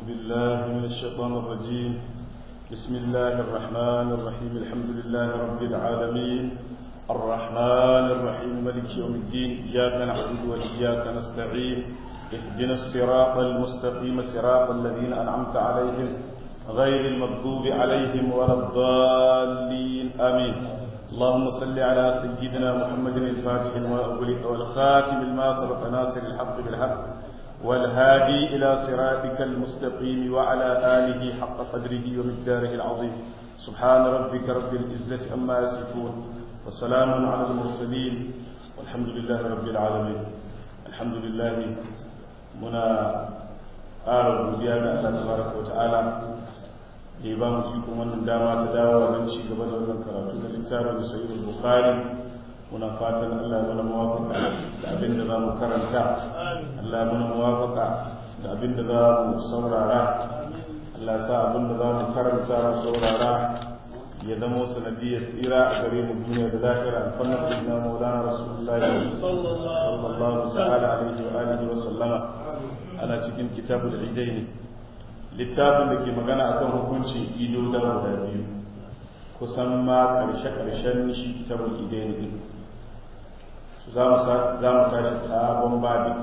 بالله من الشيطان الرجيم بسم الله الرحمن الرحيم الحمد لله رب العالمين الرحمن الرحيم ملك يوم الدين إياك نعبد وإياك نستعين اهدنا الصراط المستقيم صراط الذين أنعمت عليهم غير المغضوب عليهم ولا الضالين آمين اللهم صل على سيدنا محمد الفاتح والخاتم لما سبق ناصر الحق بالحق والهادي إلى صراطك المستقيم وعلى آله حق قدره ومقداره العظيم سبحان ربك رب العزة أما يصفون وسلام على المرسلين والحمد لله رب العالمين الحمد لله منا ƙara godiya ga Allah tabaraka wa ta'ala da ya ba mu ikon wannan dama ta dawo don ci gaba da wannan karatu na littafin sahih bukhari muna fatan Allah ya mana muwafaka da abin da za mu karanta Allah ya mana muwafaka da abin da za mu saurara Allah ya sa abin da za mu karanta mu saurara ya zama sanadiyar tsira a gare mu duniya da lahira alfanna sayyidina maulana rasulullahi sallallahu ta'ala alaihi wa alihi wa sallama ana cikin kitabul idaini littafin da ke magana akan hukuncin ido da guda biyu kusan ma karshe-karshen shi kitabul idaini din za mu tashi sabon babi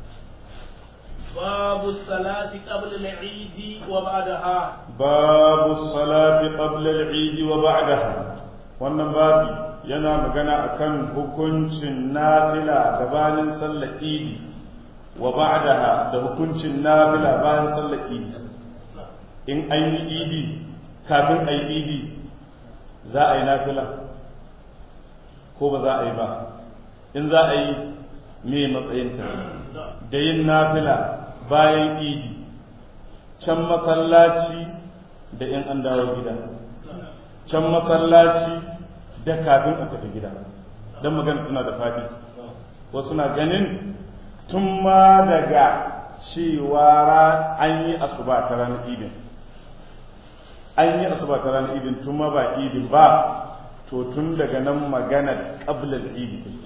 باب الصلاة قبل العيد وبعدها باب الصلاة قبل العيد وبعدها wannan babi yana magana akan hukuncin nafila gabanin sallar idi wa ba'daha da hukuncin nafila bayan sallar idi in an yi idi kafin a yi idi za a yi nafila ko ba za a yi ba in za a yi me matsayinta da yin nafila bayan idi can masallaci da in an dawo gida can masallaci da kafin a tafi gida don magana suna da faɗi wasu na ganin tun ma daga cewa an yi asuba ta ranar idin an yi asuba ta ranar idin tun ma ba idin ba to tun daga nan magana ƙablar idi take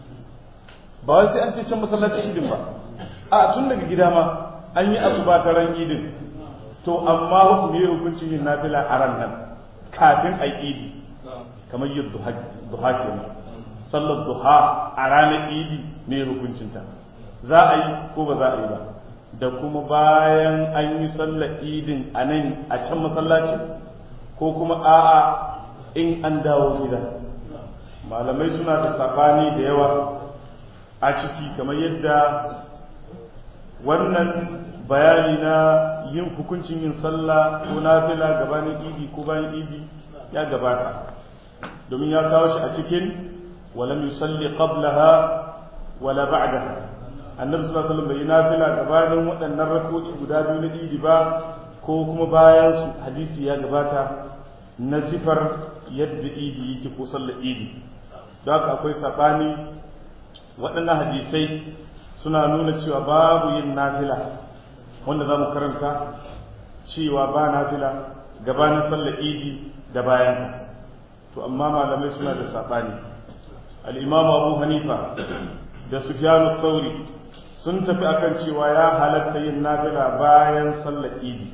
ba wai sai an ce can masallacin idin ba a tun daga gida ma an yi asuba ta ran idin to amma hukumi hukuncin yin nafila a ran nan kafin a idi kamar yin duha kenan sallar duha a ranar idi ne hukuncinta za a yi ko ba za a yi ba da kuma bayan an yi sallar idin a nan a can masallaci ko kuma a'a in an dawo gida malamai suna da sabani da yawa a ciki kamar yadda wannan bayani na yin hukuncin yin sallah ko nafila gabanin idi ko bayan idi ya gabata domin ya kawo shi a cikin walam yusalli qablaha wala ba'daha annabi sallallahu alaihi wasallam bai nafila gabanin waɗannan rak'o'i guda biyu na idi ba ko kuma bayan su hadisi ya gabata na sifar yadda idi yake ko sallar idi don haka akwai sabani waɗannan hadisai suna nuna cewa babu yin nafila wanda za mu karanta cewa ba nafila gabanin sallar idi da bayanta to amma malamai suna da saɓani al'imam abu hanifa da sufyanu tsauri sun tafi akan cewa ya halatta yin nafila bayan sallar idi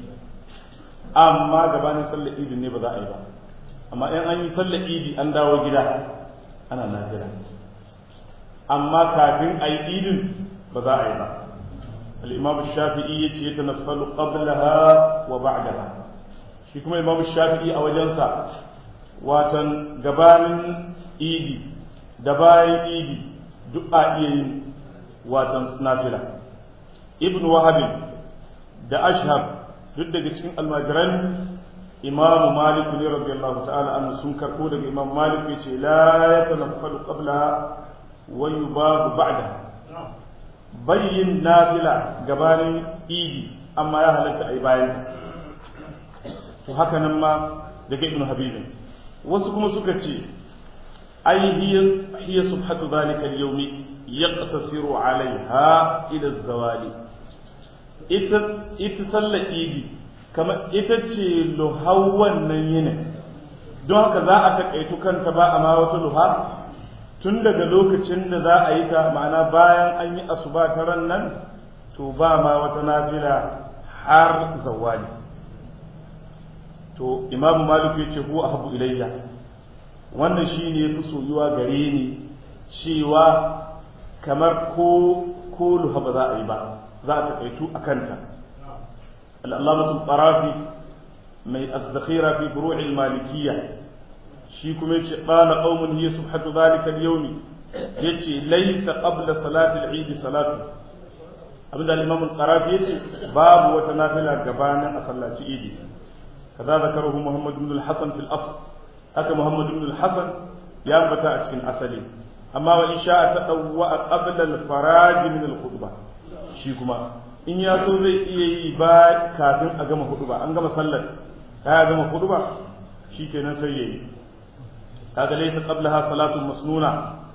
amma gabanin sallar idi ne ba za a yi ba amma in an yi sallar idi an dawo gida ana nafila amma kafin a yi idin ba za a yi ba al'imamu shafi'i ya ce ta nafalu qablaha wa ba'daha shi kuma imamu shafi'i a wajensa watan gabanin idi da bayan idi duk a iya yin watan nafila ibn wahabi da ashab duk daga cikin almajiran imamu malik ne radiyallahu ta'ala anhu sun karɓo daga imam malik ya ce la ya tanaffalu qablaha wa yubabu ba'daha bayyin nafila gabanin idi amma ya halatta a yi bayan to haka nan ma daga ibn habibin wasu kuma suka ce ai hiya subhatu zalika al-yawmi yaqtasiru alaiha ila zawali ita ita sallar idi kamar ita ce luhar wannan yinin don haka za a taƙaitu kanta ba a ma wata luha tun daga lokacin da za a yi ta ma'ana bayan an yi asuba ta ran nan to ba ma wata nafila har zawali to imamu malik ya ce huwa ahabu ilayya wannan shine yafi soyuwa gare ni cewa kamar ko ko luha ba za a yi ba za a taƙaitu a kanta al'allamatul ƙarafi mai azzakhira fi furu'il malikiyya shi kuma yace qala qaumun hiya subhatu dhalika al-yawm yace laysa qabla salati al-eid salatu abinda al-imam al-qarafi yace babu wata nafila gabanin a sallaci idi kaza zakarahu muhammad ibn al-hasan fil asl haka muhammad ibn al-hasan ya ambata a cikin asali amma wa isha ta dawwa qabla al-faraj min al-khutbah shi kuma in ya so zai iya yi ba kafin a gama khutba an gama sallar ka gama khutba shikenan sai yayi kaga laysa qablaha salatu masnuna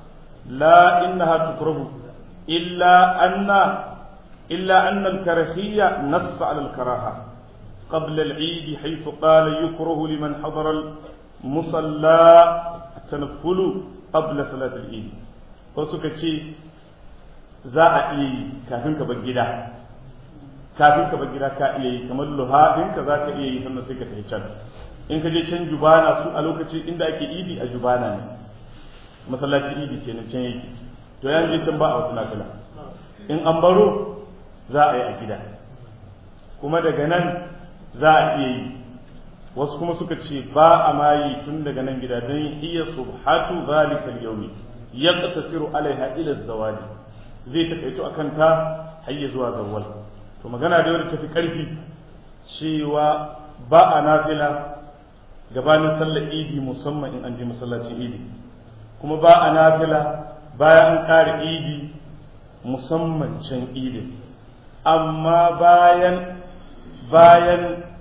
la innaha tukrahu illa anna illa anna al-karahiyya nass ala al-karaha قبل العيد حيث قال يكره لمن حضر المصلى التنفل قبل صلاة العيد وسكا ce za a iya yi kafin ka bar gida kafin ka bar gida ka iya yi kamar luha ka za ka iya yi sannan sai ka tafi can in ka je can jubana su a lokacin inda ake idi a jubana ne masallaci idi kenan can yake to yan je can ba a wasu nafila in an baro za a yi a gida kuma daga nan za a iya yi wasu kuma suka ce ba a mayi tun daga nan gida don iya subhatu zalika al-yawmi yaqtasiru alaiha ila zawali zai takaito akan ta hayya zuwa zawwal to magana da wadda tafi karfi cewa ba a nafila gabanin sallar idi musamman in an je masallacin idi kuma ba a nafila bayan an ƙara idi musamman can idi amma bayan bayan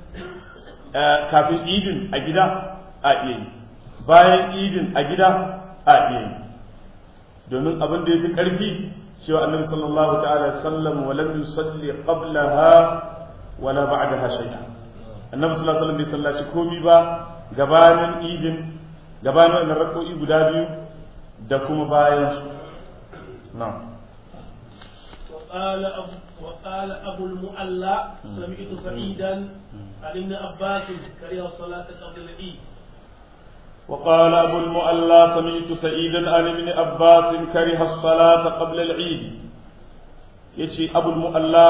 kafin idin a gida a iya yi bayan idin a gida a iya yi domin abin da ya fi ƙarfi cewa annabi sallallahu ta'ala sallam wa lam yusalli qablaha wala ba'daha shay'a annabi sallallahu alaihi wasallam bai sallaci komi ba gabanin idin gabanin wannan rako'i guda biyu da kuma bayan su na'am وقال أبو وقال أبو المؤلى سمعت سعيدا عن ابن عباس كره الصلاة قبل العيد وقال أبو المؤلى سمعت سعيدا عن ابن عباس كره الصلاة قبل العيد يجي أبو المؤلى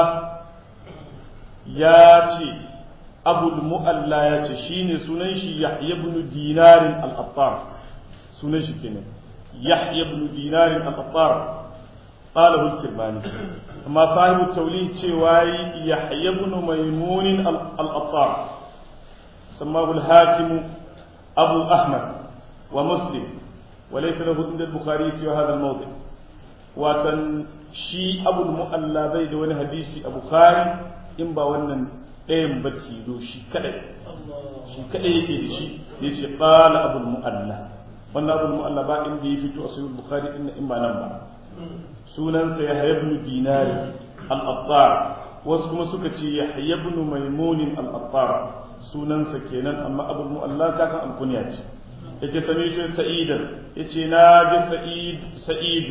ياتي أبو المؤلى ياتي شيني سننشي يحيى بن دينار الأطار سننشي كنه يحيى بن دينار الأطار قاله الكرماني أما صاحب التوليد شواي يحيى بن ميمون الأطار سماه الحاكم أبو أحمد ومسلم وليس له عند البخاري سوى هذا الموضع وكان شي أبو المؤلى بيد وانا حديثي أبو خاري إن با wannan ɗayan bacci do shi kadai shi kadai yake da shi yace qala abul mu'alla wannan abul mu'alla ba inda ya fito a sahih bukhari din in ba nan ba sunansa yahya ibn dinari al-attar wasu kuma suka ce yahya ibn maimun al-attar sunansa kenan amma abul mu'alla ka san alkunya ce yace sami'tu sa'idan yace na ji sa'id sa'id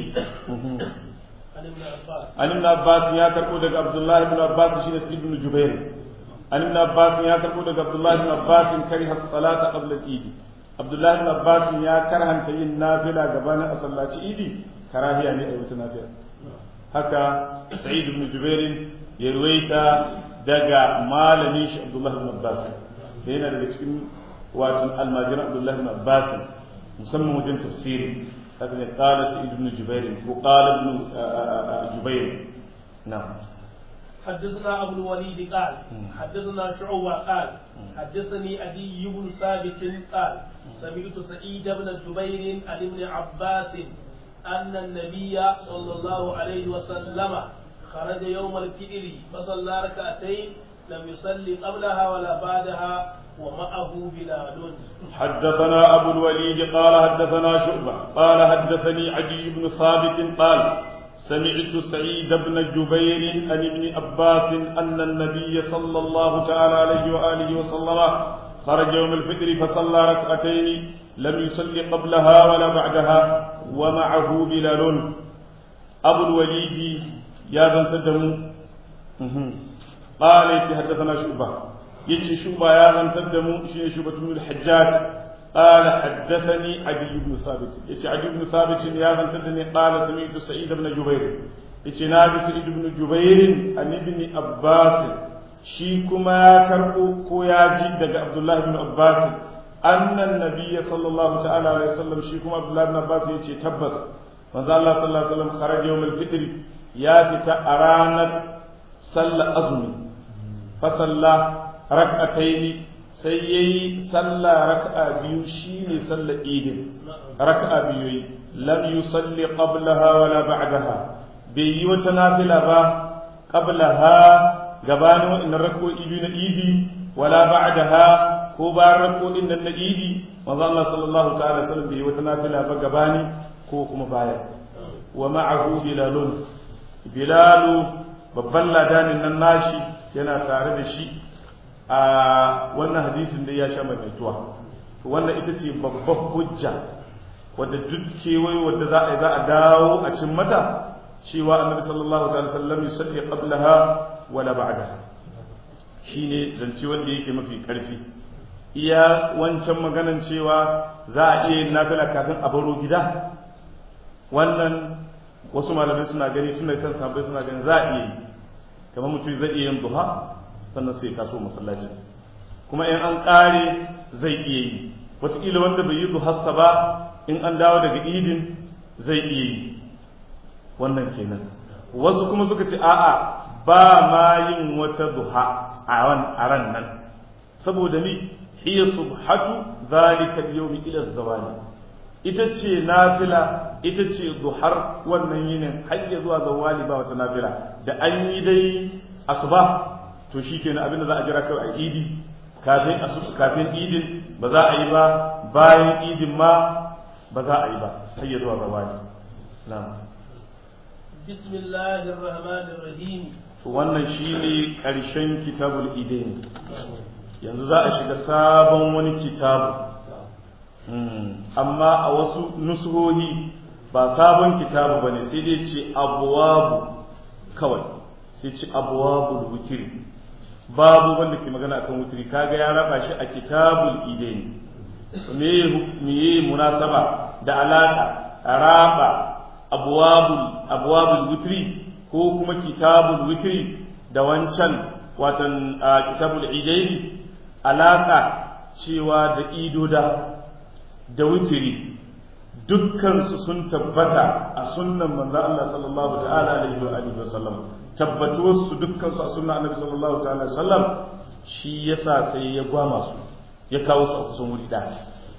an ibn abbas ya karbo daga abdullahi ibn abbas shine sa'id ibn jubair an ibn abbas ya karbo daga abdullahi ibn abbas kariha as-salata qabla al-eid abdullahi ibn abbas ya karhanta yin nafila gabanin a sallaci idi karahiya ne a wata nafila haka sa'id ibn jubair ya ruwaita daga malamin shi abdullahi ibn abbas da yana daga cikin wato almajiran abdullahi ibn abbas musamman wajen tafsiri haka ne qala sa'id ibn jubair ko qala ibn jubair na'am حدثنا أبو الوليد قال حدثنا شعوة قال حدثني أبي بن ثابت قال سمعت سعيد بن جبير عن ابن عباس أن النبي صلى الله عليه وسلم خرج يوم الفئر فصلى ركعتين لم يصلي قبلها ولا بعدها ومعه بلال حدثنا أبو الوليد قال حدثنا شعبة قال حدثني عدي بن ثابت قال سمعت سعيد بن جبير عن ابن عباس أن النبي صلى الله تعالى عليه وآله وسلم خرج يوم الفطر فصلى ركعتين لم يصلي قبلها ولا بعدها ومعه بلال أبو الوليد يا ذا سدم qala yati haddathana shuba yace shuba ya zantar da mu shine shubatu bin al-hajjaj قال حدثني عدي بن ثابت يتي عدي بن ثابت يا غنتدني قال سمعت سعيد بن جبير يتي نبي سعيد بن جبير عن ابن عباس shi kuma ya karɓo ko ya ji daga Abdullah ibn Abbas annan nabiyya sallallahu ta'ala alaihi wasallam shi kuma Abdullah ibn Abbas ya ce tabbas manzo Allah sallallahu alaihi wasallam kharaja yawmul fitr ya fita a ranar sallar azumi fa salla rak'ataini sai yayi sallah rak'a biyu shine sallar idin rak'a biyu yi lam yusalli qablaha wala ba'daha bai yi wata nafila ba qablaha gabanin wa'annan rak'o'i biyu na idi wala ba'daha ko bayan rak'o'in nan na idi manzo Allah sallallahu ta'ala sallam bai yi wata nafila ba gabani ko kuma bayan wa ma'ahu bilalun bilalu babban ladanin nan nashi yana tare da shi a wannan hadisin da ya sha maimaituwa wannan ita ce babbar hujja wadda duk kewaye wadda za a yi za a dawo a cin mata cewa annabi sallallahu alaihi wasallam yusalli qablaha wala ba'daha shine zance wanda yake mafi karfi iya wancan maganan cewa za a iya yin nafila kafin a baro gida wannan wasu malamai suna gani tun da kan sahabbai suna gani za a iya yi kamar mutum zai iya yin duha sannan sai kaso masallaci kuma in an ƙare zai iya yi wataƙila wanda bai yi duhassa ba in an dawo daga idin zai iya yi wannan kenan wasu kuma suka ce a'a ba ma yin wata duha a ran nan saboda ni hiya subhatu zalika al-yawmi ila zawali ita ce nafila ita ce duhar wannan yinin har ya zuwa zawali ba wata nafila da an yi dai asuba to shikenan abinda za a jira kawai a idi kafin kafin idin ba za a yi ba bayan idin ma ba za a yi ba har ya zuwa zawali na'am bismillahir rahmanir rahim wannan shine karshen kitabul idain yanzu za a shiga sabon wani kitabu amma a wasu nusuhohi ba sabon kitabu ba ne sai dai ce abuwabu kawai sai ce abuwabu wutiri babu wanda ke magana akan wutiri kaga ya raba shi a kitabul idain me me munasaba da alaka raba abuwabul abuwabul wutiri ko kuma kitabul wutiri da wancan watan kitabul idain alaka cewa da idoda da wutiri dukkansu sun tabbata a sunnan manzo Allah sallallahu ta'ala alaihi wa alihi wa sallam tabbatuwar su dukkansu a sunnan annabi sallallahu ta'ala alaihi wa sallam shi yasa sai ya gwama su ya kawo su a kusan wuri ɗaya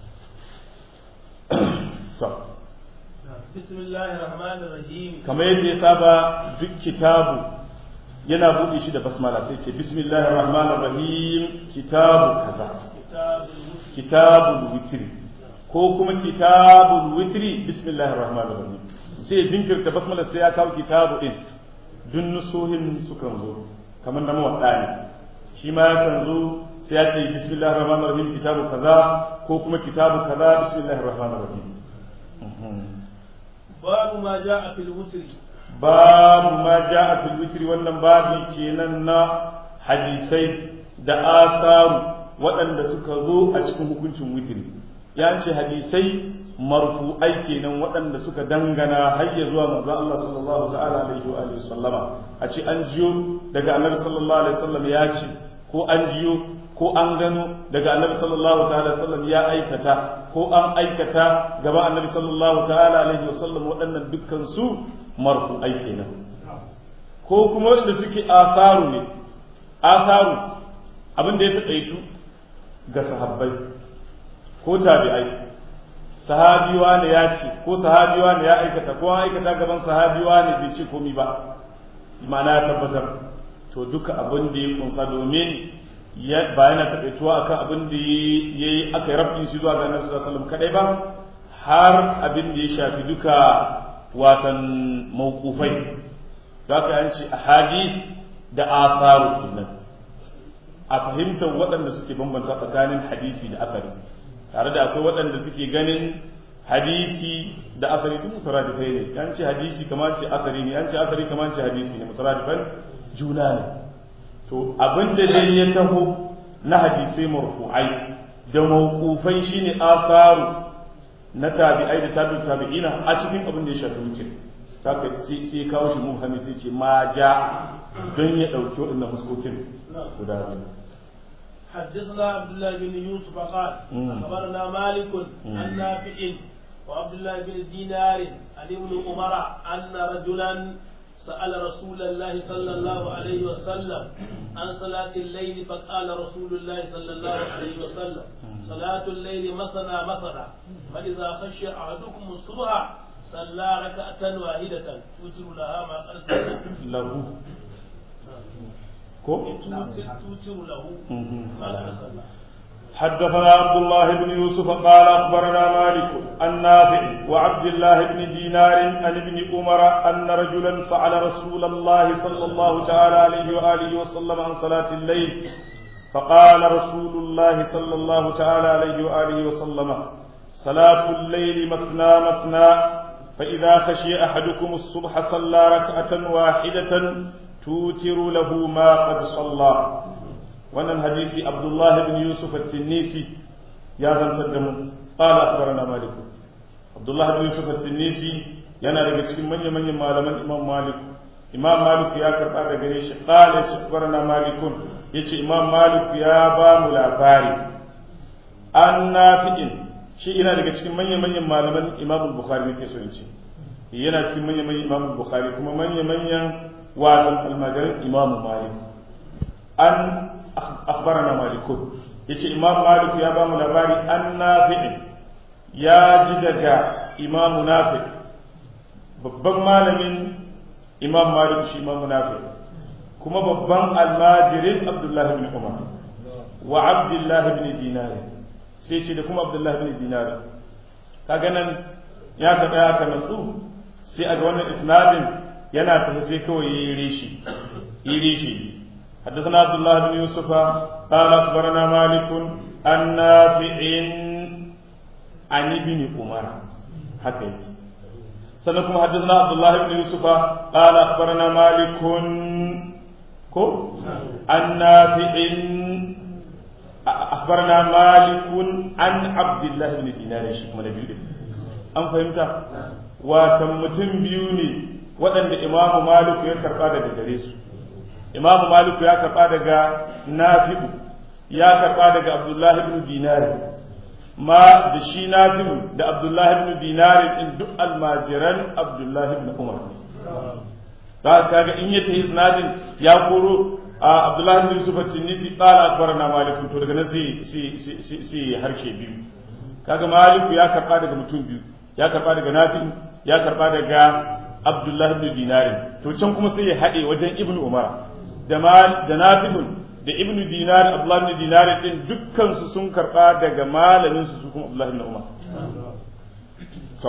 to bismillahir rahmanir rahim kamar yadda ya saba duk kitabu yana buɗe shi da basmala sai ce bismillahir rahmanir rahim kitabu kaza kitabul witri ko kuma kitabul witri bismillahir rahmanir rahim sai ya jinkirta basmala sai ya kawo kitabu din dun nusuhin sukan zo kamar da mawadda ne shi ma yakan zo sai ya ce bismillahir rahmanir rahim kitabu kaza ko kuma kitabu kaza bismillahir rahmanir rahim babu ma ja'a fil witri babu ma ja'a fil witri wannan babi kenan na hadisai da asaru waɗanda suka zo a cikin hukuncin witri ya ce hadisai marfu'ai kenan waɗanda suka dangana har ya zuwa manzon Allah sallallahu ta'ala alaihi wa alihi sallama a ce an jiyo daga annabi sallallahu alaihi wasallam ya ce ko an jiyo ko an gano daga annabi sallallahu ta'ala sallam ya aikata ko an aikata gaba annabi sallallahu ta'ala alaihi wasallam waɗannan dukkan su marfu'ai kenan ko kuma wanda suke asaru ne asaru abin da ya taƙaitu ga sahabbai ko tabi'ai sahabiwa ne ya ce ko sahabiwa ne ya aikata ko an aikata gaban sahabiwa ne bai ce komi ba ma'ana ya tabbatar to duka abin da ya kunsa domin ba yana taƙaituwa akan abin da ya yi aka yi rabin shi zuwa ga annabi sallallahu alaihi kadai ba har abin da ya shafi duka watan mawqufai da aka yanci ahadis da atharu kenan a fahimtar waɗanda suke bambanta tsakanin hadisi da akari tare da akwai waɗanda suke ganin hadisi da akari duk mutaradifai ne yan ce hadisi kamar ce akari ne yan ce akari kamar ce hadisi ne mutaradifan juna ne to abin da dai ya taho na hadisai marfu'ai da mawqufai shine asaru na tabi'ai da tabi'u tabi'ina a cikin abin da ya shafi wuce haka sai sai kawo shi muhammi sai ce ma ja don ya dauki waɗannan fuskokin guda biyu حدثنا عبد الله بن يوسف قال اخبرنا مالك عن نافع وعبد الله بن دينار عن ابن عمر ان رجلا سأل رسول الله صلى الله عليه وسلم عن صلاة الليل فقال رسول الله صلى الله عليه وسلم صلاة الليل مثنى مثنى فإذا خشي أحدكم الصبح صلى ركعة واحدة توتر لها ما قد له توتر له ما قد صلى حدثنا عبد الله بن يوسف قال اخبرنا مالك النافع وعبد الله بن دينار عن ابن عمر ان رجلا سال رسول الله صلى الله تعالى عليه واله وسلم عن صلاه الليل فقال رسول الله صلى الله تعالى عليه واله وسلم صلاه الليل مثنى مثنى فاذا خشي احدكم الصبح صلى ركعه واحده توتر له ما قد صلى wannan hadisi abdullahi bin yusuf at-tinnisi ya zantar da mu qala akhbarana malik abdullahi bin yusuf at-tinnisi yana daga cikin manyan manyan malaman imam malik imam malik ya karba da gare shi qala akhbarana malikun yace imam malik ya ba mu labari an nafi'in shi yana daga cikin manyan manyan malaman imam bukhari nake so in ce yana cikin manyan manyan imam bukhari kuma manyan manyan wato almajirin imam malik an أخبرنا مالك يتي إمام مالك يا بام لباري النافع يا جدك إمام نافع babban malamin imam malik shi imam nafi kuma babban almajirin abdullahi bin umar wa abdullahi bin dinari sai ce da kuma abdullahi bin dinari kaga nan ya ka tsaya ka natsu sai a ga wannan isnadin yana tafi sai kawai ya yi reshi yi reshi حدثنا عبد الله بن يوسف قال اخبرنا مالك عن نافع عن ابن عمر هكذا سنكم حدثنا عبد الله بن يوسف قال اخبرنا مالك كو عن نافع اخبرنا مالك عن عبد الله بن دينار shi kuma na biyu an fahimta watan mutum biyu ne waɗanda imamu maliku ya karɓa daga gare su imamu maliku ya karɓa daga nafi'u ya karɓa daga abdullahi ibn dinari ma da shi nafi'u da abdullahi ibn dinari din duk almajiran abdullahi ibn umar za ka ga in yace isnadin ya koro a abdullahi ibn yusuf at-tinisi qala akbarana malik to daga nan sai sai sai harshe biyu kaga maliku ya karɓa daga mutum biyu ya karɓa daga nafi'u ya karɓa daga abdullahi ibn dinari to can kuma sai ya haɗe wajen ibn umar da nafibun da ibn dinar abdullah ibn dinar din dukkan su sun karba daga malamin su kuma abdullah ibn umar to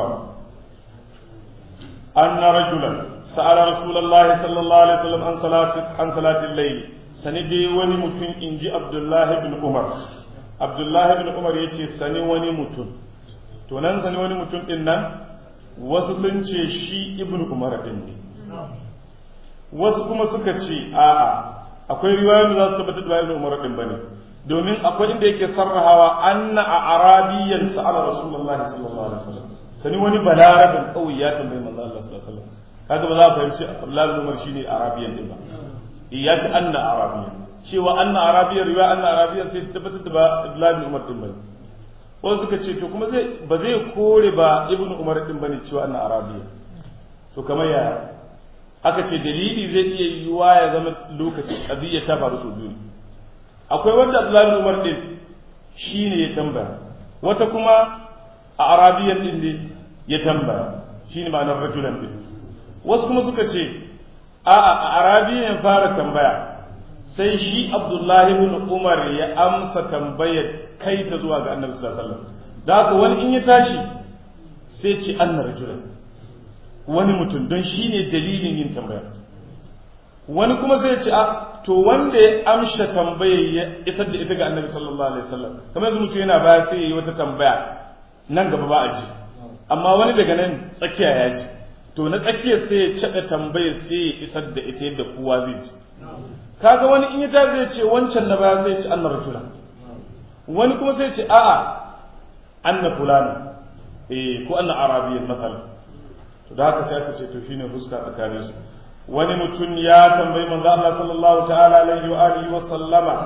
anna rajulan sa'ala rasulullahi sallallahu alaihi wasallam an salati an salati al-layl sani dai wani mutum inji abdullah ibn umar abdullah ibn umar yace sani wani mutum to nan sani wani mutum din nan wasu sun ce shi ibn umar din ne wasu kuma suka ce a'a akwai riwayoyin da za su tabbatar da ibn umar din bane domin akwai inda yake sarrahawa anna a arabiyyan sa'ala rasulullah sallallahu alaihi wasallam sani wani balarabin kauye ya tambayi manzo Allah sallallahu alaihi wasallam kaga ba za ka fahimci Abdullah ibn Umar shine arabiyyan din ba ya ce anna arabiyyan cewa anna arabiyyan riwaya anna arabiyyan sai ta tabbatar da ba Abdullah ibn Umar din bane wasu suka ce to kuma zai ba zai kore ba ibn Umar din bane cewa anna arabiyyan to kamar ya aka ce dalili zai iya yiwuwa ya zama lokaci qadiyya ta faru sau biyu akwai wanda Abdullahi bin Umar din shine ya tambaya wata kuma a arabiyan din ne ya tambaya shine ma'anar rajulan din wasu kuma suka ce a'a a arabiyan fara tambaya sai shi Abdullahi bin Umar ya amsa tambayar kai ta zuwa ga Annabi sallallahu alaihi wasallam da haka wani in ya tashi sai ce anna rajulan wani mutum don shi ne dalilin yin tambaya wani kuma zai ce a to wanda ya amsha tambaya ya isar da ita ga annabi sallallahu alaihi wasallam kamar yanzu mutum yana baya sai ya yi wata tambaya nan gaba ba a ji amma wani daga nan tsakiya ya ji to na tsakiyar sai ya caɗa tambaya sai ya isar da ita yadda kowa zai ji kaga wani in ya ta zai ce wancan na baya sai ce anna rajula wani kuma sai ce a'a anna fulana eh ko anna arabiyyan mathalan to da haka sai aka ce to shine fuska tsakanin su wani mutum ya tambayi manzo Allah sallallahu ta'ala alaihi wa alihi wa sallama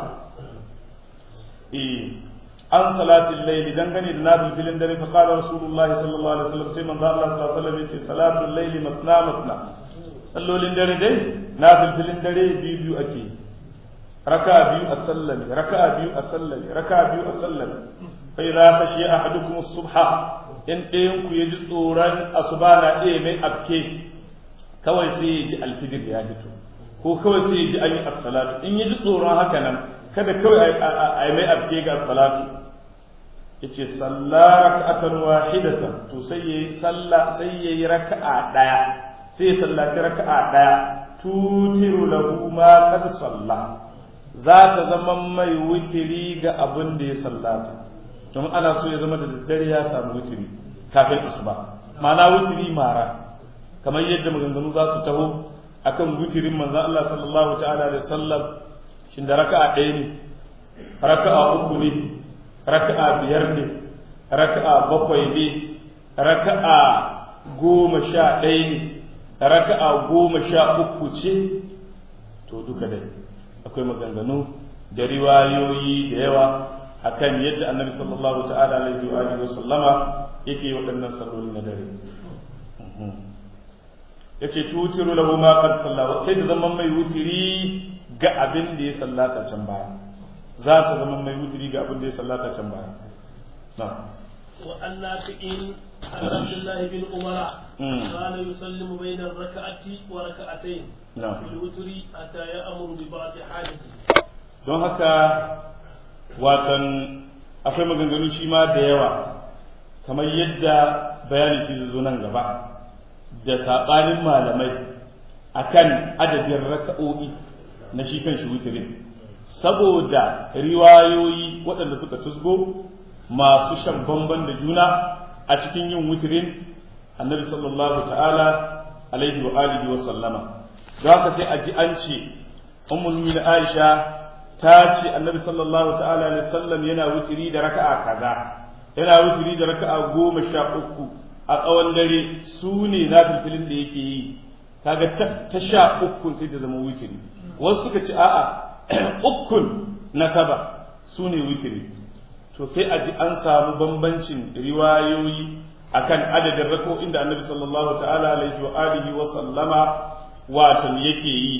eh an salatin layli dangane da nabil filin dare fa qala rasulullahi sallallahu alaihi wasallam sai manzo Allah sallallahu alaihi wasallam yace salatul layli matna matna sallolin dare dai nabil filin dare biyu biyu ake raka'a biyu a sallami raka'a biyu a sallami raka'a biyu a sallami fa idza khashiya ahadukum as-subha in ɗayan ku ya ji tsoron asuba na ɗaya mai afke kawai sai ya ji alfijir ya fito ko kawai sai ya ji an yi as-salatu in ya ji tsoron haka nan kada kawai a yi mai afke ga as-salatu yace salla rak'atan wahidatan to sai yayi salla sai yayi raka'a daya sai sallaci raka'a daya tutiru lahu ma qad salla za ta zama mai wutiri ga abin da ya sallata domin ana so ya zama da daddare ya samu wutiri kafin asuba ma'ana wutiri mara kamar yadda maganganu za su taho akan wutirin manzon Allah sallallahu ta'ala alaihi wasallam shin da raka'a ɗaya ne raka'a uku ne raka'a biyar ne raka'a bakwai ne raka'a goma sha ɗaya ne raka'a goma sha uku ce to duka dai akwai maganganu da riwayoyi da yawa akan yadda annabi sallallahu ta'ala alaihi wa alihi sallama yake waɗannan salloli na dare yace tutiru lahu ma qad salla sai ta zama mai wutiri ga abin da ya sallata can baya za ta zama mai wutiri ga abin da ya sallata can baya na'am وأن نافع عن عبد الله بن عمر كان يسلم بين الركعة وركعتين نعم في الوتر حتى يأمر ببعض حاله don haka watan akwai maganganu shi ma da yawa kamar yadda bayani shi zo nan gaba da saɓanin malamai akan adadin raka'o'i na shi kan shi wutirin saboda riwayoyi waɗanda suka tusgo masu shan bamban da juna a cikin yin wutirin annabi sallallahu ta'ala alaihi wa alihi wa sallama don haka sai a ji an ce ummul mu'minin aisha ta ce annabi sallallahu ta'ala alaihi wasallam yana wutiri da raka'a kaza yana wutiri da raka'a goma sha uku a tsawon dare su ne na filfilin da yake yi kaga ta sha uku sai ta zama wutiri wasu suka ce a'a ukun na saba su ne wutiri to sai a ji an samu bambancin riwayoyi akan adadin rako'in da annabi sallallahu ta'ala alaihi wa alihi wa sallama wato yake yi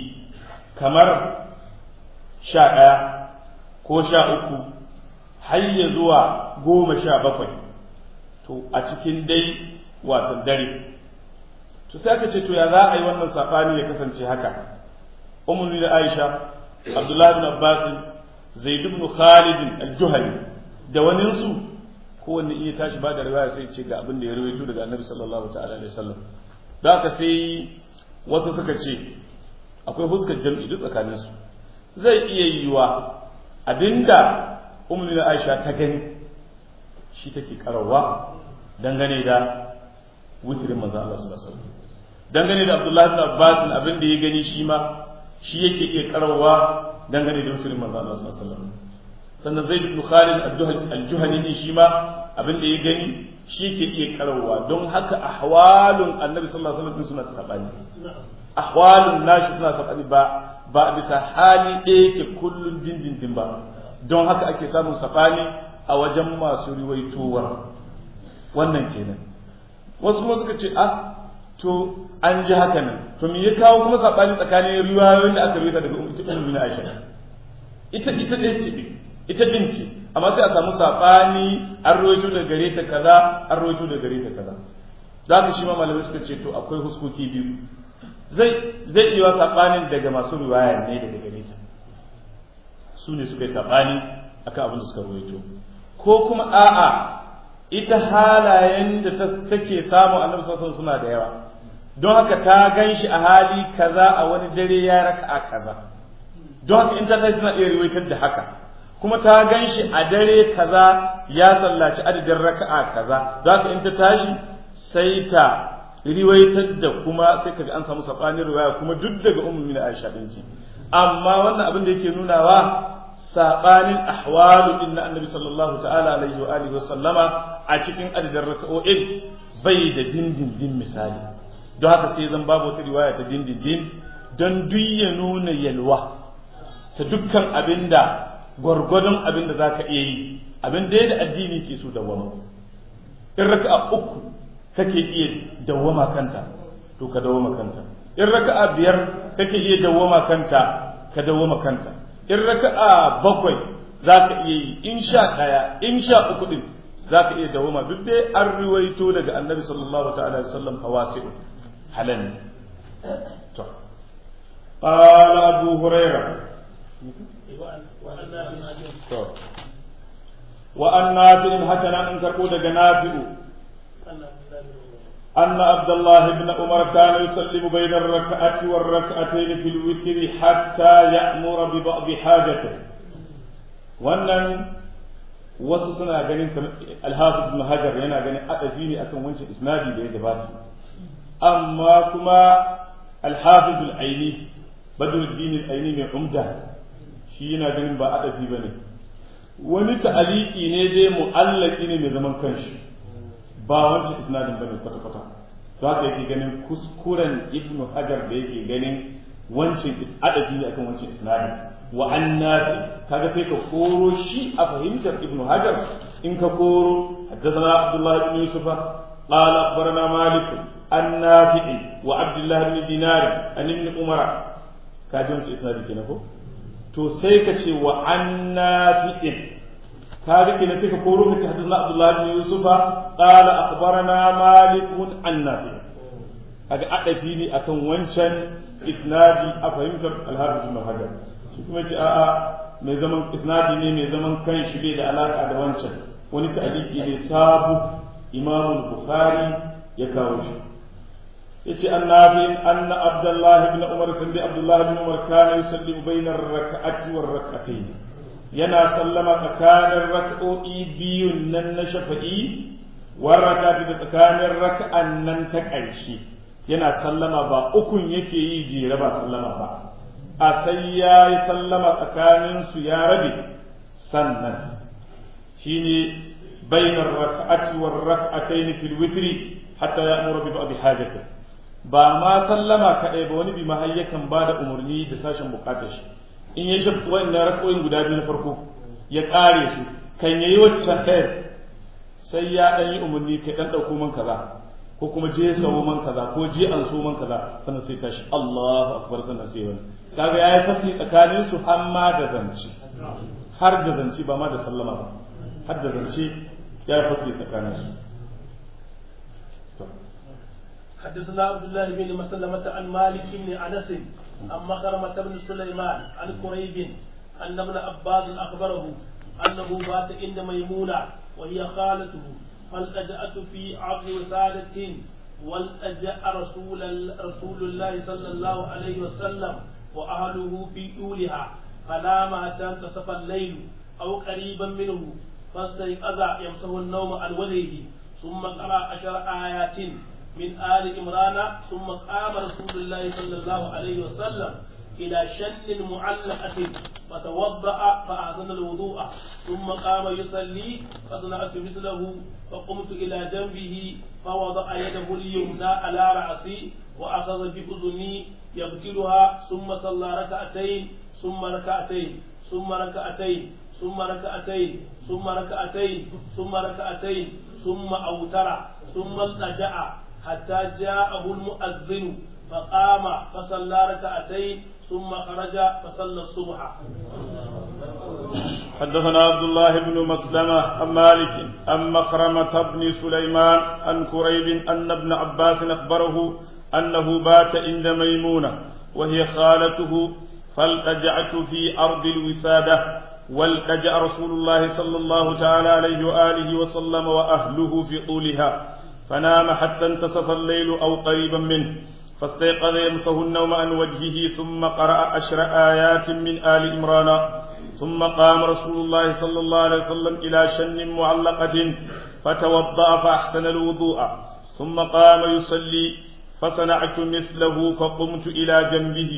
kamar sha ɗaya ko sha uku har ya zuwa goma sha bakwai to a cikin dai watan dare to sai aka ce to ya za a yi wannan saɓani ya kasance haka umar da aisha abdullahi bin abbas zaid ibn khalid al-juhani da waninsu kowanne iya tashi ba da riwaya sai ce ga abin da ya rawaito daga annabi sallallahu ta'ala alaihi wasallam da haka sai wasu suka ce akwai fuskar jam'i duk tsakaninsu zai iya yiwa abinda umar aisha ta gani shi take karawa dangane da wutirin manzo Allah sallallahu alaihi wasallam dangane da Abdullahi ibn Abbas abin da ya gani shi ma shi yake iya karawa dangane da wutirin manzo Allah sallallahu alaihi wasallam sannan Zaid ibn Khalid al-Juhani ne shi ma abin da ya gani shi yake iya karawa don haka ahwalun Annabi sallallahu alaihi wasallam suna sabani ahwalun nashi suna sabani ba ba bisa hali ɗaya yake kullun dindindin ba don haka ake samun sabani a wajen masu riwaitowar wannan kenan wasu kuma suka ce ah to an ji haka nan to me ya kawo kuma sabani tsakanin riwayoyin da aka rubuta daga ummu na Aisha ita ita ɗin ce ita din ce amma sai a samu sabani an rawaito da gare ta kaza an rawaito da gare ta kaza zaka shi ma malamai suka ce to akwai huskoki biyu zai zai iya sabanin daga masu riwaya ne daga gare ta su ne suka yi sabani akan abin da suka rawaito ko kuma a'a ita halayen da take samu annabi sallallahu suna da yawa don haka ta gan shi a hali kaza a wani dare ya raka a kaza don haka in ta sai tana iya riwaitar da haka kuma ta gan shi a dare kaza ya sallaci adadin raka'a kaza don haka in ta tashi sai ta riwaitar da kuma sai kaga an samu sabanin riwaya kuma duk daga ummu min Aisha din ce amma wannan abin da yake nunawa sabanin ahwalu din na annabi sallallahu ta'ala alaihi wa alihi wa sallama a cikin adadin raka'o'in bai da dindindin misali don haka sai zan babu wata riwaya ta dindindin don duk ya nuna yalwa ta dukkan abinda gwargwadon abinda za ka iya yi abin da da addini ke so dawama in raka'a uku kake iya dawama kanta to ka dawama kanta in raka'a biyar kake iya dawama kanta ka dawama kanta in raka'a bakwai za ka iya yi in sha ɗaya in sha uku ɗin za ka iya dawama duk dai an riwaito daga annabi sallallahu ta'ala alaihi wasallam hawasi'u halan to قال أبو هريرة وأن نافع هكذا أن كربو نافع أن عبد الله بن عمر كان يسلم بين الركعة والركعتين في الوتر حتى يأمر ببعض حاجته وأن wasu suna ganin alhafiz ibn hajar yana ganin adafi ne akan wancan isnadi da ya gabata amma kuma alhafiz al-aini badruddin al-aini mai umda shi yana ganin ba adafi bane wani ta'aliki ne dai mu'allaki ne mai zaman kanshi ba wancan isnadin bane kwata kwata za ka yake ganin kuskuren ibnu hajar da yake ganin wancan adabi ne akan wancan isnadin wa annafi kaga sai ka koro shi a fahimtar ibnu hajar in ka koro haddathana abdullah ibn yusuf قال أخبرنا مالك النافع وعبد الله بن دينار عن ابن عمر كاجون إسنادي كنا to sai ka ce wa an nafi'in ka rike ne sai ka koro ka ce hadithna abdullah ibn yusufa qala akhbarana malik an nafi kaga adafi ne akan wancan isnadi a fahimtar al-hafiz ibn hajar shi kuma ce a'a mai zaman isnadi ne mai zaman kan shi bai da alaka da wancan wani ta'aliki ne sabu imam bukhari ya kawo shi yace annabi anna abdullah ibn umar sandi abdullah ibn umar kana yusallimu bayna ar-rak'ati war rak'atayn yana sallama tsakanin rak'o'i biyun nan na shafa'i war rak'ati da tsakanin rak'an nan ta ƙarshe yana sallama ba ukun yake yi jere ba sallama ba a sai ya yi sallama tsakanin su ya rabe sannan shine bainar rak'ati war rak'atayn fil witri hatta ya'muru bi ba'd hajatihi ba ma sallama kaɗai ba wani bi ma yakan ba da umarni da sashen bukatar shi in ya shi wannan rakoyin guda biyu na farko ya ƙare su kan yayi waccan ɗaya sai ya ɗan yi umarni kai ɗan ɗauko man kaza ko kuma je sawo man kaza ko je an so man kaza sannan sai tashi Allahu akbar sannan sai wani kaga yayi fasli tsakanin su har ma da zance har da zance ba ma da sallama ba har da zance yayi fasli tsakanin su حدثنا عبد الله بن مسلمة عن مالك بن أنس عن مخرمة بن سليمان عن قريب أن ابن عباس أخبره أنه بات عند ميمونة وهي خالته فالتجأت في عرض وسادة والتجأ رسول رسول الله صلى الله عليه وسلم وأهله في طولها فنام حتى انتصف الليل أو قريبا منه فاستيقظ يمسه النوم عن وجهه ثم قرأ عشر آيات من آل إمران ثم قام رسول الله صلى الله عليه وسلم إلى شن معلقة فتوضأ فأحسن الوضوء ثم قام يصلي فصنعت مثله فقمت إلى جنبه فوضع يده اليمنى على رأسي وأخذ بأذني يغسلها ثم صلى ركعتين ثم ركعتين ثم ركعتين ثم ركعتين ثم ركعتين ثم ركعتين ثم أوتر ثم التجأ حتى جاءه المؤذن فقام فصلى ركعتين ثم خرج فصلى الصبح حدثنا عبد الله بن مسلمة عن مالك عن مخرمة بن سليمان عن كريب أن ابن عباس أخبره أنه بات عند ميمونة وهي خالته فالتجعت في أرض الوسادة والتجأ رسول الله صلى الله تعالى عليه وآله وسلم وأهله في طولها فنام حتى انتصف الليل أو قريبا منه فاستيقظ يمسه النوم عن وجهه ثم قرأ عشر آيات من آل إمران ثم قام رسول الله صلى الله عليه وسلم إلى شن معلقة فتوضأ فأحسن الوضوء ثم قام يصلي فصنعت مثله فقمت إلى جنبه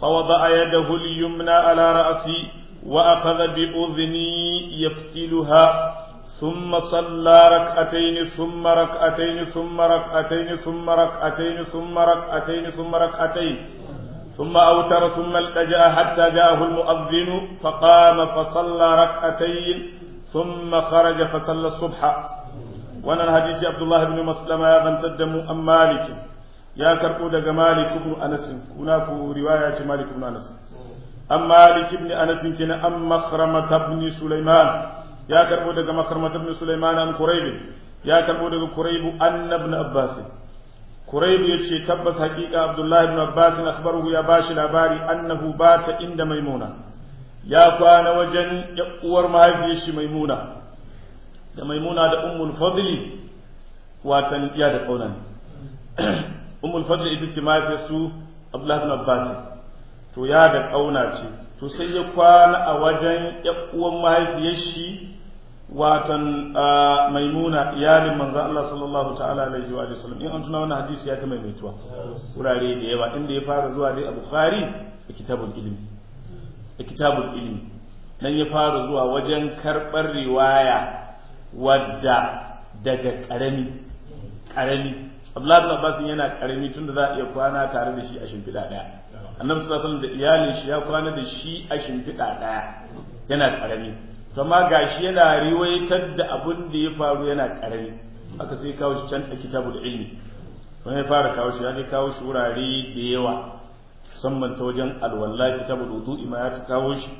فوضع يده اليمنى على رأسي وأخذ بأذني يفتلها ثم صلى ركعتين ثم ركعتين ثم ركعتين ثم ركعتين ثم ركعتين ثم ركعتين ثم أوتر ثم التجأ حتى جاءه المؤذن فقام فصلى ركعتين ثم خرج فصلى الصبح وانا الحديث عبد الله بن مسلمة يا بن تدم أم مالك يا كربو دغ مالك بن أنس هناك رواية مالك بن أنس أم مالك بن أنس كنا أم مخرمة بن سليمان يا كربو دغ مخرمة بن سليمان أم قريب يا كربو دغ قريب أن ابن عباس Kuraibu ya ce tabbas haƙiƙa Abdullahi ibn Abbas akhbaruhu ya bashi labari annahu bata inda Maimuna ya kwana wajen uwar mahaifiyar shi Maimuna da Maimuna da Ummul Fadli watan iya da kauna ne Ummul Fadli ita ce mahaifiyar su Abdullahi ibn Abbas to ya da kauna ce to sai ya kwana a wajen uwar mahaifiyar shi watan maimuna iyalin manzan Allah sallallahu ta'ala alaihi wa sallam in an tuna wannan hadisi ya ta maimaituwa wurare da yawa inda ya fara zuwa dai a bukhari a kitabul ilmi a kitabul ilmi nan ya fara zuwa wajen karɓar riwaya wadda daga ƙarami ƙarami Abdullahi bin Abbas yana ƙarami tunda za a iya kwana tare da shi a shimfiɗa ɗaya annabi sallallahu alaihi wasallam da iyalin shi ya kwana da shi a shimfiɗa ɗaya yana ƙarami kama gashi yana riwaitar da abin da ya faru yana karami aka sai kawo shi can a kitabul ilmi wani ya fara kawo shi ya ne kawo shi wurare da yawa musamman ta wajen alwala kitabul wudu'i ma ya ta kawo shi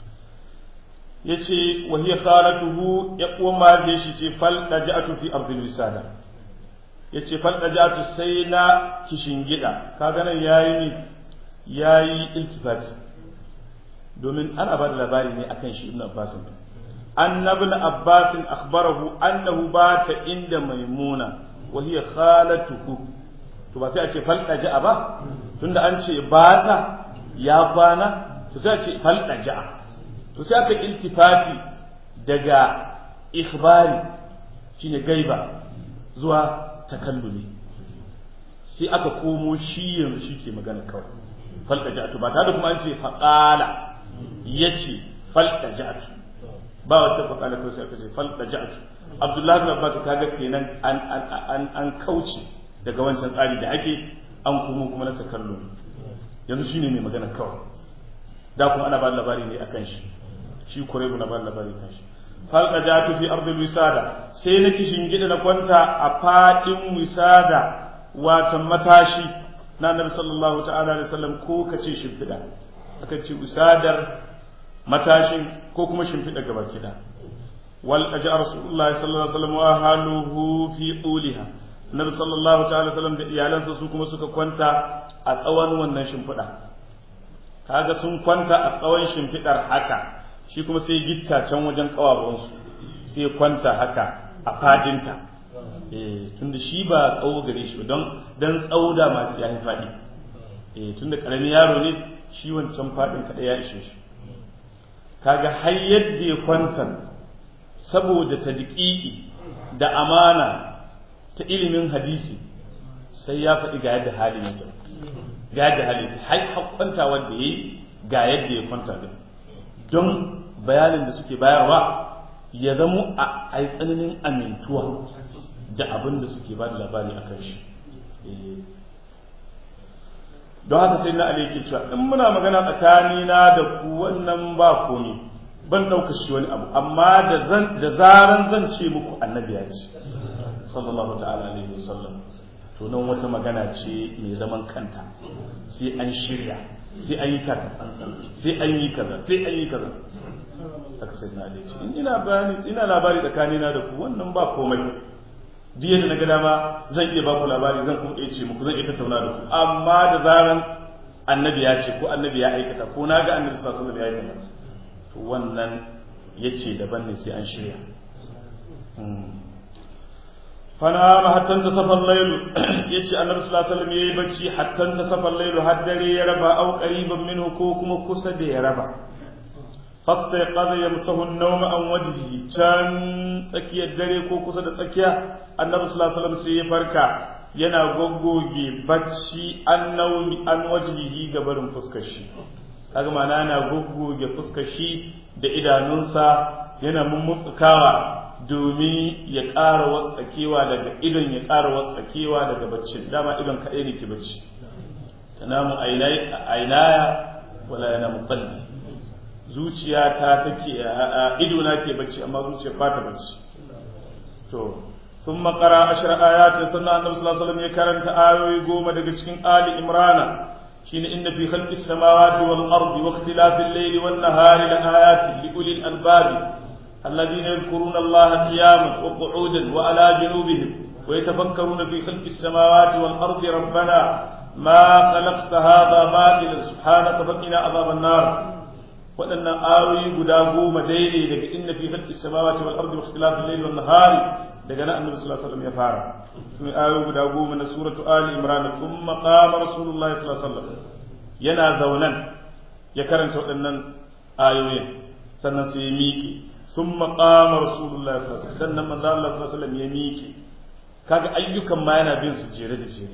yace wa hiya khalatuhu ya uwa ma da shi ce fal daja'atu fi ardil wisada yace fal daja'atu sai na kishingida kaga nan yayi ne yayi iltifati domin ana ba da labari ne akan shi ibn Abbas أن ابن عباس أخبره أنه بات عند ميمونة وهي خالته to ba sai a ce falɗa ja'a ba tunda an ce bata ya kwana to sai a ce falɗa ja'a to sai aka iltifati daga ikhbari shine gaiba zuwa takallumi sai aka komo shi yanzu shi ke magana kawai falɗa ja'a to ba tare da kuma an ce faƙala yace falɗa ja'a ba wata fakala kawai sai aka ce fal da ja'at abdullahi bin abbas kaga kenan an an an kauce daga wancan tsari da ake an kuma kuma na takallu yanzu shine mai magana kawai da kuma ana ba labari ne akan shi shi kuraibu na ba labari kan shi fal da ja'atu fi ardil wisada sai na kishin gida na kwanta a fadin wisada watan matashi na annabi sallallahu ta'ala alaihi wasallam ko kace shimfida aka ce wisadar matashin ko kuma shimfiɗa gaba kida wal aja rasulullahi sallallahu alaihi wasallam wa haluhu fi tuliha nabi sallallahu ta'ala sallam da iyalansa su kuma suka kwanta a tsawon wannan shimfiɗa kaga sun kwanta a tsawon shimfiɗar haka shi kuma sai gitta can wajen kawawansu sai kwanta haka a fadinta eh tunda shi ba tsawo gare shi don dan tsawo da ma ya yi fadi eh tunda karamin yaro ne shi wancan fadin kada ya ishe shi kaga har yadda ya kwanta saboda tadqiqi da amana ta ilimin hadisi sai ya faɗi ga yadda halin yake ga yadda halin har kwanta wanda yayi ga yadda ya kwanta din don bayanin da suke bayarwa ya zamo a ai tsananin amintuwa da abin da suke ba da labari a kan shi don haka sai na ali yake cewa in muna magana tsakanina da ku wannan ba komi ban ɗauka shi wani abu amma da zaran zan ce muku annabi ya ce sallallahu ta'ala alaihi wasallam to nan wata magana ce mai zaman kanta sai an shirya sai an yi taka tsantsan sai an yi kaza sai an yi kaza aka sai na ali ce in ina bayani ina labari tsakanina da ku wannan ba komai duk yadda na ga dama zan iya baku labari zan kuma iya ce muku zan iya tattauna da ku amma da zaran annabi ya ce ko annabi ya aikata ko na ga annabi sallallahu alaihi wasallam ya aikata to wannan yace daban ne sai an shirya fana ma hattan ta safar lailu yace annabi sallallahu alaihi wasallam yayi bacci hattan ta safar lailu har dare ya raba au qariban minhu ko kuma kusa da ya raba fastaiqadha yamsahu an-nawma an wajhihi can tsakiyar dare ko kusa da tsakiya annabi sallallahu alaihi wasallam sai ya farka yana goggoge bacci an naumi an wajhihi ga barin fuskar shi kaga ma'ana yana goggoge fuskar shi da idanunsa yana mummutsukawa domin ya ƙara watsakewa daga idon ya ƙara watsakewa daga bacci dama idon kaɗai ne ke bacci tanamu ainaya wala yana muqalli zuciya ta take ido na ke bacci amma zuciya ba ta bacci to ثم قرأ عشر آيات سنة النبي صلى الله عليه وسلم يكرنت آيوي قوم دقشكين آل إمرانا حين إن في خلق السماوات والأرض واختلاف الليل والنهار لآيات لأولي الألباب الذين يذكرون الله قياما وقعودا وعلى جنوبهم ويتفكرون في خلق السماوات والأرض ربنا ما خلقت هذا باطلا سبحانك فقنا عذاب النار وأن آوي قد قوم ديني لك إن في خلق السماوات والأرض واختلاف الليل والنهار daga nan annabi sallallahu alaihi wasallam ya fara kuma ayoyi guda goma na suratu ali imran thumma qama rasulullahi sallallahu alaihi wasallam yana zaunan ya karanta waɗannan ayoyin sannan sai ya miƙe thumma qama rasulullahi sallallahu alaihi wasallam sannan manzo Allah sallallahu alaihi wasallam ya miƙe kaga ayyukan ma yana bin su jere da jere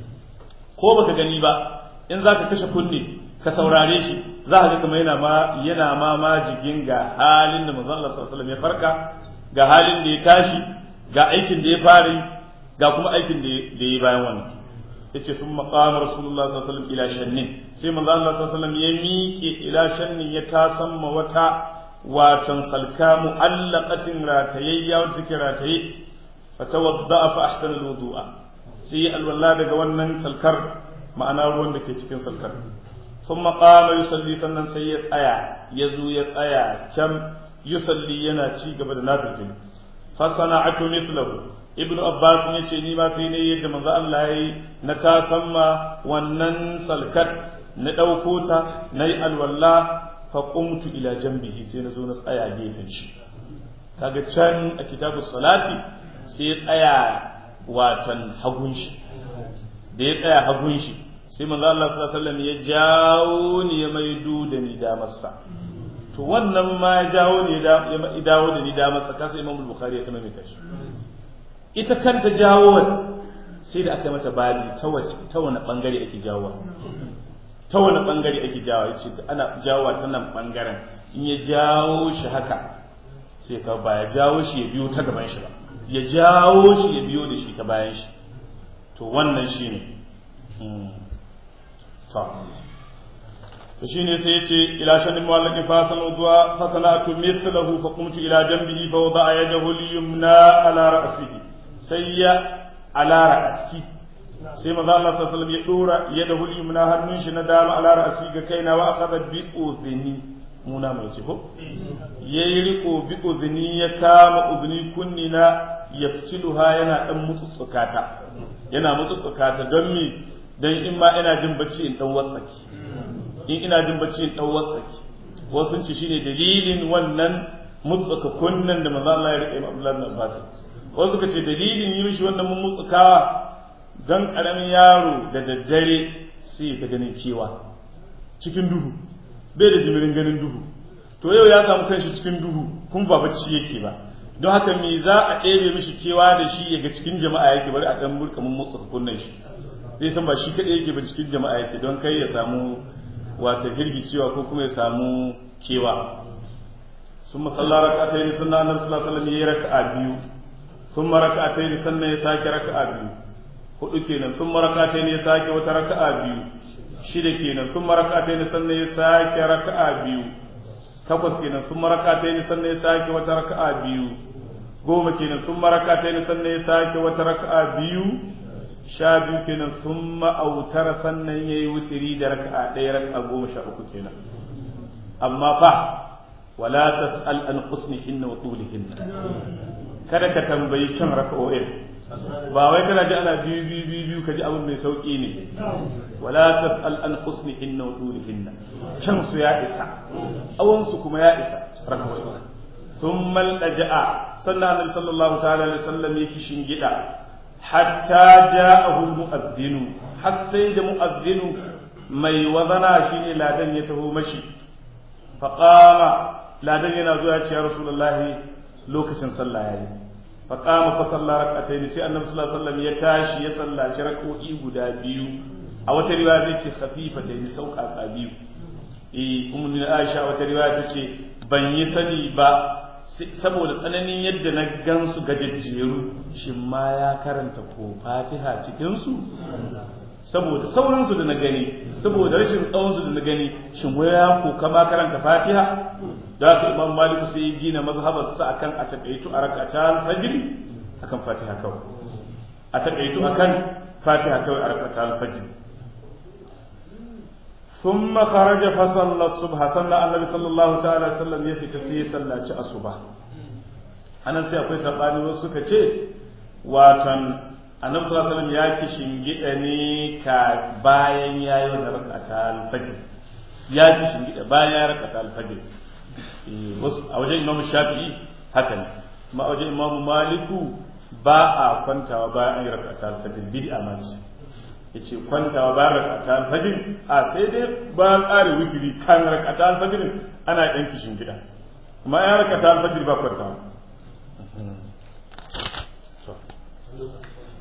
ko baka gani ba in zaka kashe kunne ka saurare shi za ka ga kuma yana ma yana ma majigin ga halin da manzo Allah sallallahu alaihi wasallam ya farka ga halin da ya tashi ga aikin da ya fara ga kuma aikin da ya yi bayan wannan yace sun maqama rasulullah sallallahu alaihi wasallam ila shannin sai manzo Allah sallallahu alaihi wasallam ya miƙe ila shannin ya tasamma wata watan salka mu'allaqatin ratayayya wata take rataye fatawadda fa ahsana alwudu'a sai alwala daga wannan salkar ma'ana ruwan da ke cikin salkar ثم قام يصلي sannan sai ya tsaya ya zo ya tsaya can yusalli yana ci gaba da nafilin fasana'atu mithlahu ibnu abbas ne ce ni ma sai ne yadda manzo Allah yayi na ta samma wannan salkat na dauko ta nayi alwalla fa qumtu ila janbihi sai na zo na tsaya gefen shi kaga can a kitabu salati sai ya tsaya watan hagun shi da ya tsaya hagun shi sai manzo Allah sallallahu alaihi wasallam ya jawo ni ya maido da ni da masa to wannan ma ya jawo ne ya dawo da ni da masa kasa Imam Bukhari ya tamaita shi ita kanta jawo sai da aka mata babi ta wace ta wani bangare ake jawo ta wani bangare ake jawo yace ana jawo ta nan bangaren in ya jawo shi haka sai ka ba ya jawo shi ya biyo ta gaban shi ba ya jawo shi ya biyo da shi ta bayan shi to wannan shine to to shine sai yace ila shanin muwallaqi fasal udwa fasalatu mithlahu fa qumtu ila janbihi fa wada'a yadahu al-yumna ala ra'sihi sai ya ala ra'si sai manzo Allah sallallahu alaihi wasallam ya dora yadahu al-yumna hannun shi na dama ala ra'si ga kaina wa akhadha bi udhni muna mai ce ko yayi riko bi udhni ya kama udhni kunnina yaftiluha yana dan mutsutsukata yana mutsutsukata don me dan in ma ina jin bacci in dan watsaki in ina jin bacci in dan watsaki wasu ci shine dalilin wannan mutsuka kunnan da manzo Allah ya rike Abdullah bin Abbas wasu suka ce dalilin yi mishi wannan mun mutsukawa dan karamin yaro da daddare sai ta ganin kewa cikin duhu bai da jimirin ganin duhu to yau ya samu kanshi cikin duhu kun ba bacci yake ba don haka me za a ɗebe mishi kewa da shi ya ga cikin jama'a yake bari a ɗan burka mun motsa kunnan shi zai san ba shi kaɗai yake ba cikin jama'a yake don kai ya samu wata hirgicewa ko kuma ya samu kewa sun masalla raka'atai ne sunna annabi sallallahu alaihi wasallam yayi raka'a biyu sun maraka'atai ne sannan ya sake raka'a biyu hudu kenan sun maraka'atai ne ya sake wata raka'a biyu shida kenan sun maraka'atai ne sannan ya sake raka'a biyu takwas kenan sun maraka'atai ne sannan ya sake wata raka'a biyu goma kenan sun maraka'atai ne sannan ya sake wata raka'a biyu sha biyu kenan sun ma'autar sannan ya yi wutiri da raka'a ɗaya raka'a goma sha uku kenan amma fa wala tas'al an husnihinna wa tulihinna kada ka tambayi kan raka'o'in ba wai kana ji ana biyu biyu biyu biyu ka ji abin mai sauki ne wala tas'al an husnihinna wa tulihinna kan su ya isa tsawon su kuma ya isa raka'o'in ثم الأجاء صلى الله صلى الله تعالى عليه وسلم يكشن جدا حتى جاءه المؤذن حسيد مؤذن mai wazana shine ladan ya taho mashi faqama ladan yana zuwa ce ya rasulullahi lokacin sallah yayi fa qama fa salla rak'atayn sai annabi sallallahu alaihi wasallam ya tashi ya sallaci rak'o'i guda biyu a wata riwaya zai ce khafifatayn sauƙaƙa biyu eh ummu Aisha wata riwaya ta ce ban yi sani ba saboda tsananin yadda na gansu gajejjeru shin ma ya karanta ko fatiha cikinsu saboda saurinsu da na gani saboda rashin tsawonsu da na gani shin waya ko kama karanta fatiha da haka imam maliku sai ya gina mazhabarsa akan a takaitu a rakata fajr akan fatiha kawai a takaitu akan fatiha kawai a rakata fajr ثم خرج فصلى الصبح صلى النبي صلى الله تعالى وسلم ya fita sai ya sallaci asuba anan sai akwai sabani wasu suka ce watan annabi sallallahu alaihi wasallam ya ki shingida ne ka bayan yayi wannan rak'ata al-fajr ya ki shingida bayan ya rak'ata al-fajr eh wasu a wajen Imam Shafi'i haka ne amma a wajen Imam Maliku ba a kwantawa bayan an yi rak'ata al-fajr bid'a ma ce yace kwantawa bayan rak'ata al-fajr a sai dai bayan ƙare witiri kan rak'ata al-fajr ana yan kishin gida amma ya rak'ata al-fajr ba kwantawa